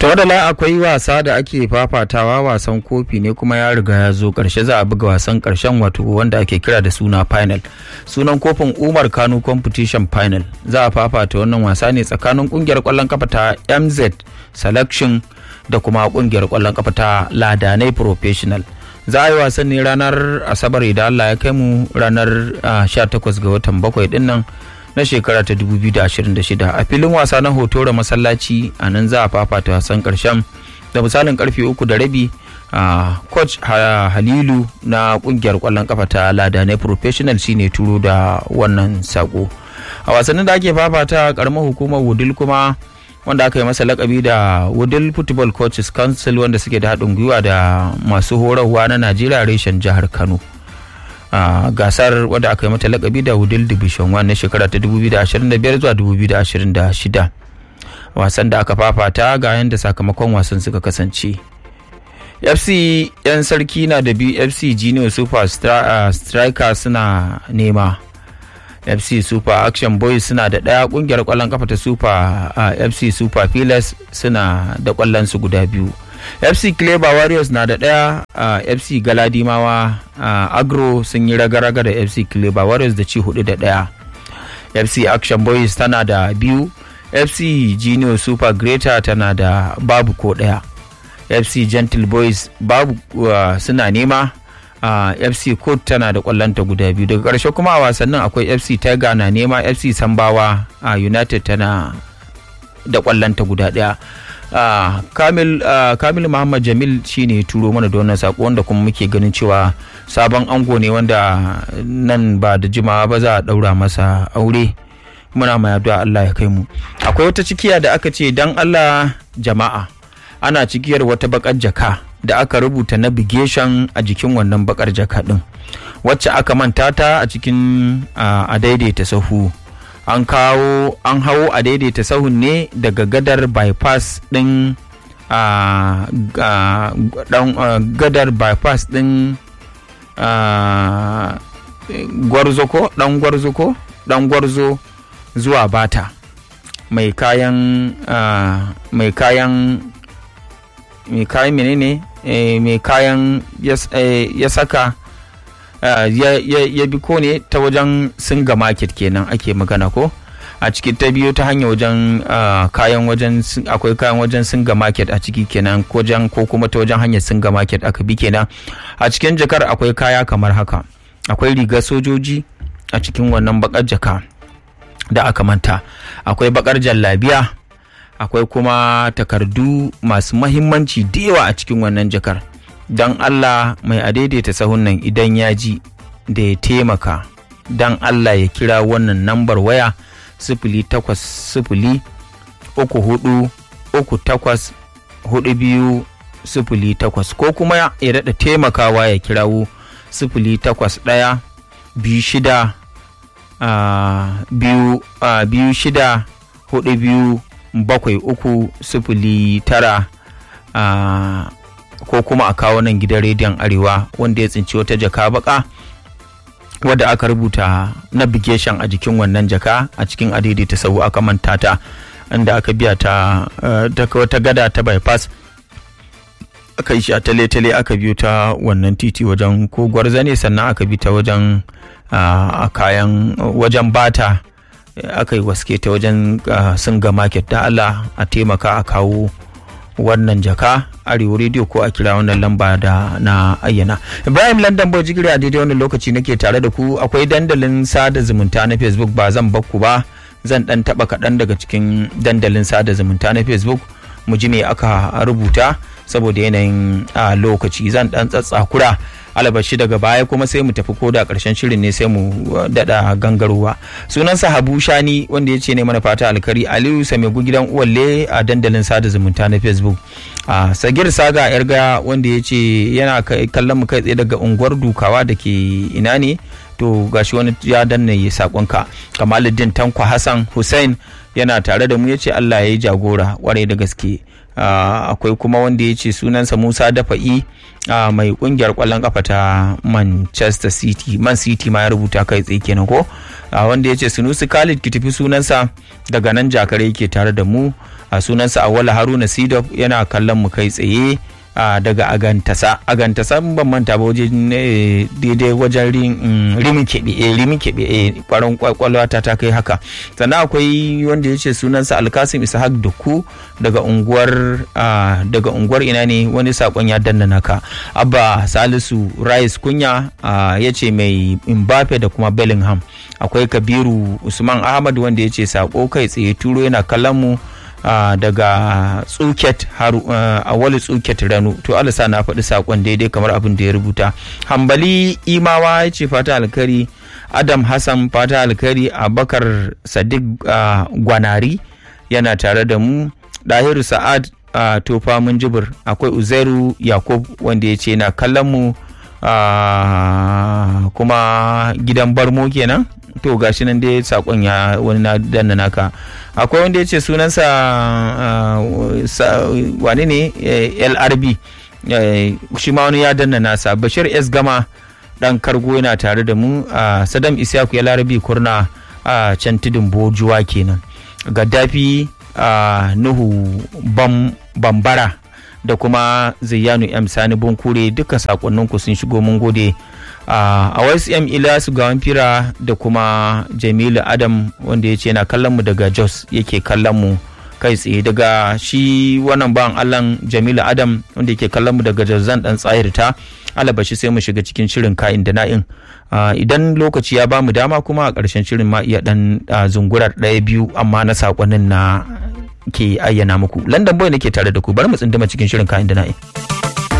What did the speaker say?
to da akwai wasa da ake fafatawa wasan kofi ne kuma ya riga ya zo karshe za a buga wasan karshen wato wanda ake kira da suna final sunan kofin umar kano competition final za a fafata wannan wasa ne tsakanin kungiyar kwallon kafa ta mz selection da kuma kungiyar kwallon kafa ta ladanai professional za a yi wasan ne ranar asabar idan allah ya kai mu ranar 18 ga watan bakwai din nan na shekara ta 2026 a filin wasa na hoto da masallaci a nan za a fafata wasan karshen da misalin karfe uku da rabi a coach halilu na kungiyar kwallon kafa ta ladanai professional shine turo da wannan sako a wasannin da ake fafata karamar hukumar wudil kuma wanda aka yi masa lakabi da wudil football coaches council wanda suke da haɗin gwiwa da masu horarwa na najeriya reshen jihar kano a gasar wadda aka yi mata lakabi da wudil division 1 na shekara ta 2025 zuwa 2026 wasan da aka fafata ga yadda sakamakon wasan suka kasance fc yan sarki na da biyu fc junior super striker suna nema fc super action boys suna da ɗaya ƙungiyar ƙwallon kafa ta super fc super pillars suna da ƙwallon su guda biyu fc clever warriors na da ɗaya fc galadimawa agro sun yi raga-raga da fc clever warriors da ci hudu da ɗaya fc action boys tana da biyu fc junior super greater tana da babu ko ɗaya fc gentle boys babu suna nema Uh, fc code tana da kwallonta guda biyu daga ƙarshe kuma a wasannin akwai fc tiger na nema fc sambawa a uh, united tana da kwallonta guda ɗaya uh, kamil, kamil muhammad jamil shine turo mana da wannan sako wanda kuma muke ganin cewa sabon ango ne wanda nan ba da jimawa ba za a ɗaura masa aure muna mai addu'a allah ya kai mu akwai wata cikiya da aka ce dan allah jama'a ana cikiyar wata bakar jaka da aka rubuta navigation a jikin wannan bakar jaka din wacce aka manta ta a cikin a daidaita sahu an kawo an hawo a daidaita sahun ne daga gadar bypass din gadar bypass din gwarzo ko dan gwarzo ko dan gwarzo zuwa bata mai kayan mai kayan mai kayan menene mai kayan ya saka ya bi ko ne ta wajen singa market kenan ake magana ko a cikin ta biyu ta hanyar wajen kayan wajen akwai kayan wajen singa market a ciki kenan ko ko kuma ta wajen hanyar singa market aka bi kenan a cikin jakar akwai kaya kamar haka akwai rigar sojoji a cikin wannan bakar jaka da aka manta akwai bakar jallabiya akwai kuma takardu masu mahimmanci da yawa a cikin wannan jakar don allah mai adaidaita sahun nan idan ya ji da ya taimaka don allah ya kira wannan nambar waya sifili takwas sifili uku hudu uku takwas hudu biyu sifili takwas ko kuma ya daɗa taimakawa ya kirawo sifili takwas ɗaya biyu shida biyu shida hudu biyu bakwai uku sifili tara ko kuma a kawo nan gidan rediyon arewa wanda ya tsinci wata jaka baka wadda aka rubuta navigation a jikin wannan jaka a cikin adaidaita sau aka manta ta inda aka biya ta wata gada ta bypass aka yi shi a tale-tale aka biyo ta wannan titi wajen ko gwarza ne sannan aka bi ta wajen a kayan wajen bata aka yi waske ta wajen singa market da Allah a taimaka a kawo wannan jaka arewa rediyo ko a kira wannan lamba da na ayyana ibrahim london boy jigiri a daidai wannan lokaci nake tare da ku akwai dandalin sada zumunta na facebook ba zan bakku ba zan dan taba kaɗan daga cikin dandalin sada zumunta na facebook mu ji me aka rubuta saboda yanayin lokaci zan dan tsatsakura alabashi daga baya kuma sai mu tafi koda karshen shirin ne sai mu dada gangarowa sunansa habu shani wanda ya ce ne mana fata alkari aliyu samegu gidan uwalle a dandalin sada zumunta na facebook a sagir saga yarga wanda ya ce yana kallon mu kai tsaye daga unguwar dukawa da ke ina ne to gashi wani ya danna ya sakonka kamaluddin tankwa hassan hussein yana tare da mu ya ce allah ya yi jagora kwarai da gaske akwai kuma wanda ya ce sunansa musa dafa'i mai kungiyar kwallon kafa ta manchester city man city ma ya rubuta kai tsaye kenan ko wanda ya ce sunusi khalid ki tafi sunansa daga nan jakare yake tare da mu a sunansa awala haruna sidop yana kallon mu kai tsaye daga agantasa agantasa ban manta ba wajen daidai wajen rimin keɓe rimin keɓe kwaron kwakwalwa ta ta kai haka sannan akwai wanda ya ce sunansa alkasim ishaq duku daga unguwar daga unguwar ina ne wani sakon ya danna naka abba salisu rice kunya ya ce mai mbappe da kuma bellingham akwai kabiru usman ahmad wanda ya ce sako kai tsaye turo yana kallon mu Uh, daga tsuket haru uh, a wali tsuket ranu to alisa na faɗi saƙon daidai kamar abin da ya rubuta hambali imawa ya ce fata alkari adam hassan fata alkari abakar sadiq uh, gwanari yana tare da mu ɗahiru sa'ad uh, tofa mun jibir akwai uzairu yakub wanda ya ce na kallon mu uh, kuma gidan barmo kenan to gashi nan dai sakon ya wani na danna naka akwai wanda ya ce sunansa wane ne lrb shi ma wani ya danna nasa bashir s gama dan kargo yana tare da mu sadam isyaku ya larabi kurna a can tudun bojuwa kenan gaddafi nuhu bambara da kuma zayyanu m sani bunkure duka sakonninku sun shigo mun gode a wasu m ilasu gawan fira da kuma jamilu adam wanda ya ce yana kallon mu daga jos yake kallon mu kai tsaye daga shi wannan bawan allan jamilu adam wanda yake kallon mu daga jos zan dan tsayarta alabashi sai mu shiga cikin shirin ka'in da na'in idan lokaci ya bamu dama kuma a ƙarshen shirin ma iya dan zungurar ɗaya biyu amma na sakonnin na ke ayyana muku london boy nake tare da ku bari mu tsinduma cikin shirin ka'in da na'in